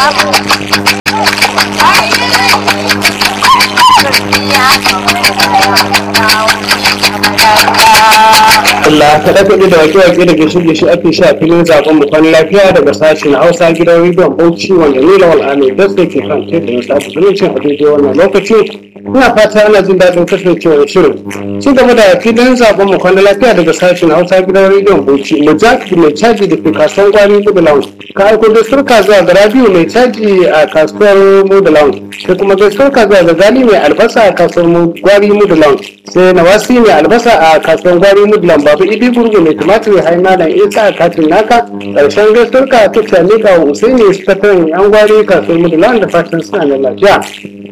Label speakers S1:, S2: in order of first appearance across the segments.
S1: Allah kaɗe kaɗe da wake-wake da ke shirye shi ake sha filin zaɓen mu kwan lafiya daga sashen Hausa gidan rediyon Bauchi wanda ni Lawal Ahmed Dasko ke kan tebur na sabu zumuncin a daidai wannan lokaci. Ina fata ana jin daɗin kasancewar shirin. Ci gaba da filin zaɓen mu kwan lafiya daga sashen Hausa gidan rediyon Bauchi. Mujahid mai caji da ke kasuwar gwari Budulan. Ka aiko da surka zuwa ga Rabiu mai caji a kasuwar Budulan. Sai kuma da surka zuwa ga Gali mai albasa a kasuwar gwari Budulan. Sai Nawasi mai albasa a kasuwar gwari Budulan. Babu Idi Gurgu mai tumatir haina da isa a katin naka. Ƙarshen gaskiyar ka ta sami ga Usaini sakataren yan gwari kasuwar Budulan da fatan suna da lafiya.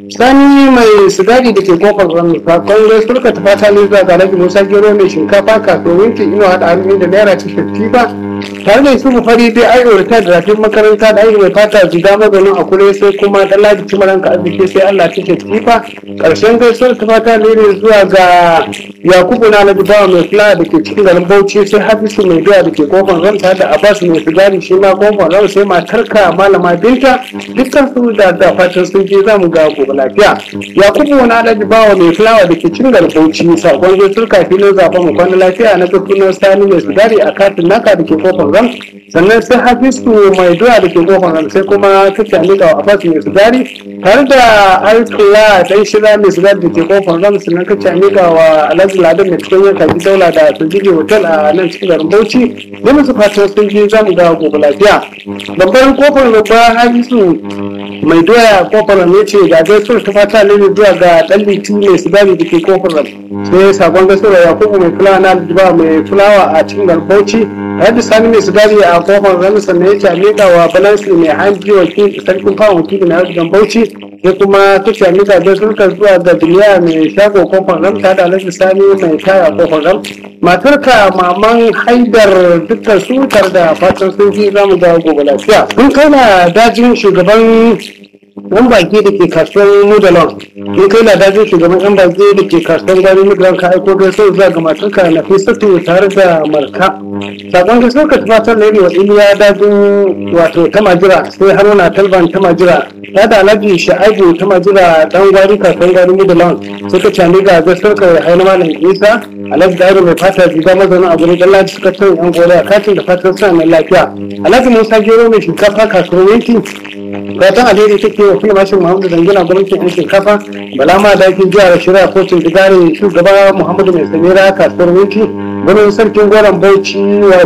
S1: Sani mai sigari da ke kofar rami fakon gaskiyar ka ta fata ne zuwa ga Alhaji Musa Gero mai shinkafa kasuwar winki ino haɗa hannu da naira cikin tifa. tare da su fari dai ai orta da rafin makaranta da ai mai fata jiga maganin a kure sai kuma dan ladi cimaran ka arziki sai Allah take tsifa karshen gaisuwar ta fata ne zuwa ga Yakubu na Alhaji Bawa mai fula da ke cikin garin Bauchi sai Hafisu mai doya da ke kofar ranta da Abbas mai sigari shi ma kofar ran sai matarka malama Binta dukkan su da da fatan sun je zamu ga gobe lafiya Yakubu na Alhaji Bawa mai fulawa da ke cikin garin Bauchi sakon gaisuwar kafin zaben mu kwana lafiya na gaskiya Sani mai sigari a katin naka da ke kofar ram sannan sai hafisu mai doya da ke kofar ram sai kuma ta cani da abbas mai sigari tare da alkula dan shira mai sigari da ke kofar ram sannan ta cani da wa alhaji ladan mai cikin yanka ji daula da sojiji hotel a nan cikin garin bauchi da musu fatan sun je zamu ga gobe lafiya babban kofar babba hafisu mai doya kofar ram ya ce ga gaisuwar ta fata ne zuwa ga dan litu mai sigari da ke kofar ram sai sakon gaisuwar yakubu mai fulawa na aljiba mai fulawa a cikin garin bauchi Hadi Sani mai sigari a kofar rami sannan ya ce miƙa wa balansi mai hanji wakil sarkin fawon wakili na arzikin Bauchi sai kuma ta ce miƙa da sulka zuwa ga duniya mai shago kofar ram ta da alhaji Sani mai taya kofar ram. Matarka maman haidar dukkan su tare da fatan sun ji zamu ga gobe lafiya. Kun kai na dajin shugaban yan baki da ke kasuwar mudalon in kai na dajin shugaban yan baki da ke kasuwar gari mudalon ka aiko da sau zuwa ga matarka na fi sato tare da marka sakon gaisuwar ka tumatar na yi wa iliya dajin wato ta majira sai haruna talban ta majira ta da alhaji sha'abu ta majira dan gwari kasuwar gari mudalon sai ka cani ga gaisuwar ka wa haina malam isa alhaji dairu mai fata jiga mazauna a gurin dallaji suka tun yan gore a katin da fatan suna mai lafiya alhaji musa gero mai shinkafa kasuwar yanki fatan alheri take wa kuma mashin muhammadu dangina gwamnatin yan shinkafa bala ma da ake jihar shirya kotun digare shugaba muhammadu mai samira kasuwar winki gwamnatin sarkin goron bauchi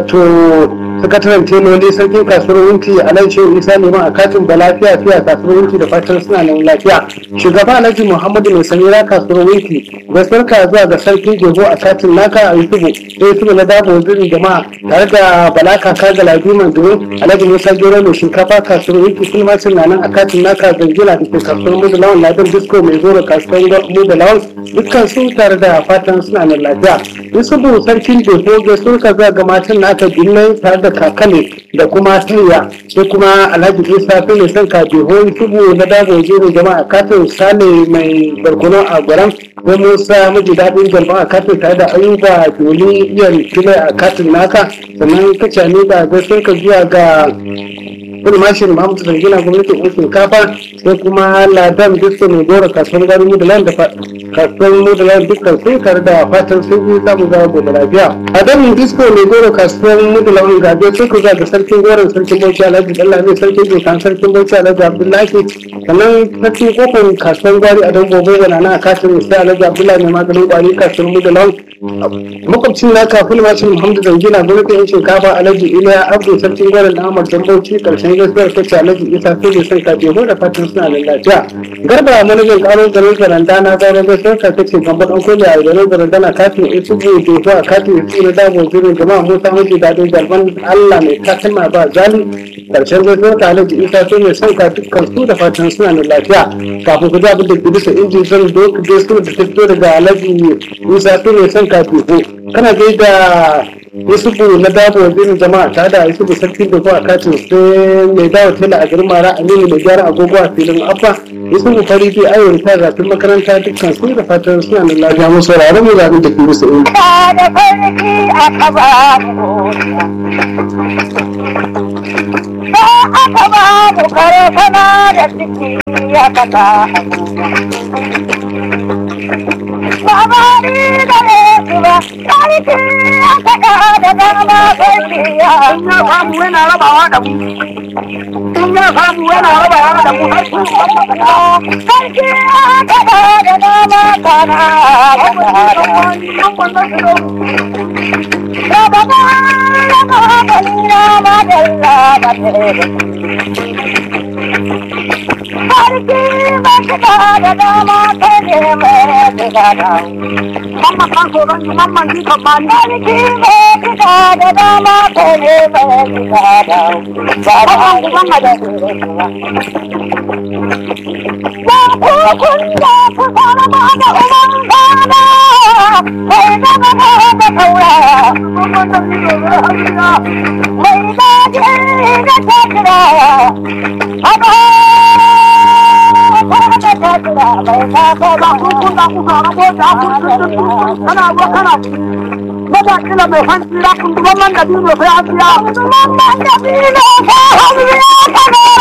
S1: wato sakataren teloli sarkin kasuwar winki alhaji shehu isa neman a katin da lafiya fiya kasuwar winki da fatan suna nan lafiya shugaba alhaji muhammadu mai samira kasuwar winki gaskiyar ka zuwa ga sarkin jego a katin naka a yusufu sai yusufu na dabo zirin jama'a tare da bala kaka ga labiman domin alhaji musa gero mai shinkafa kasuwar winki sun ma na nan a katin naka zangila da ke kasuwar mu da lawan ladan disco mai zoro kasuwar mu da lawan dukkan su tare da fatan suna nan lafiya yusufu sarkin jeho gaskiyar ka zuwa ga matan naka binnai tare da kakale da kuma siriya sai kuma alhaji isa fi ne son ka jeho yusufu na dabo zero jama'a katin sale mai barkono a gwaram ko musa miji daɗin jama'a a katin tare da ayuba joli iyan filai a katin naka sannan ka cane da gaskiyar ka zuwa ga kudu mashin muhammadu zargina gwamnatin yan shinkafa sai kuma ladan disko mai gora kasuwar garin mudalan da kasuwar mudalan dukkan sai tare da fatan sun yi samu gawa gobe lafiya ladan disko mai gora kasuwar mudalan gabe sai ku ga sarkin goron sarkin bauchi alhaji dallami sarkin jokan sarkin bauchi alhaji abdullahi sannan sarkin kofar kasuwar gwari a don gobe da na katin sai alhaji abdullahi mai maganin kwari kasuwar mudalan makwabcin na kafin mashin muhammadu zargina gwamnatin yan shinkafa alhaji iliya abdu sarkin goron da ahmad dan bauchi karshen gaskiyar ta ce alhaji isa sai da son kafe mu da fatan suna da lafiya garba manajan karo garin zaranda na gano gaskiyar ka ta ce gamba dan koli a garin zaranda na kafin isu bu jefu a kafin isu na dabo zirin jama'a musa maji daɗin jarban allah mai katima ba zali karshen gaskiyar ka alhaji isa sai da son ka dukkan su da fatan suna da lafiya kafin ku ji abin da bisa inji zan doka gaskiyar da ta fito daga alhaji isa sai da son ka teku kana gaida yusufu na dabo wazirin jama'a ta da yusufu sarkin da zuwa katin sai mai dawo tela a garin mara aminu mai gyara agogo a filin abba yusufu fari bi ayon ta zafin makaranta dukkan su da fatan suna da lafiya mu saurari mu zaɓi da ke bisa inji.
S2: da farki a kaba Ba aka ba mu karfana da ciki ya kasa Babari da Yesu ba, sarki ya saka da dama sarki ya. In ya samu yana rabawa da mu. In ya samu yana rabawa da mu har su Sarki ya saka da dama kana Rababa, rababa, rababa, rababa, Sarki ba ka da dama kai ne mai gada. Mamma kan so ran mamma ji kan ba ni. Sarki ba ka da dama kai ne mai gada. Ba ba ku mamma da Ya ku kun da ku fara ma da umman gana. Kai da ba ka da kaura. Mamma da ni da hanya. Mai da ji da ta kira. Aba Mada kila mai hanci ya kundu mamman da biyu sai an biya. Mamman da biyu sai an biya.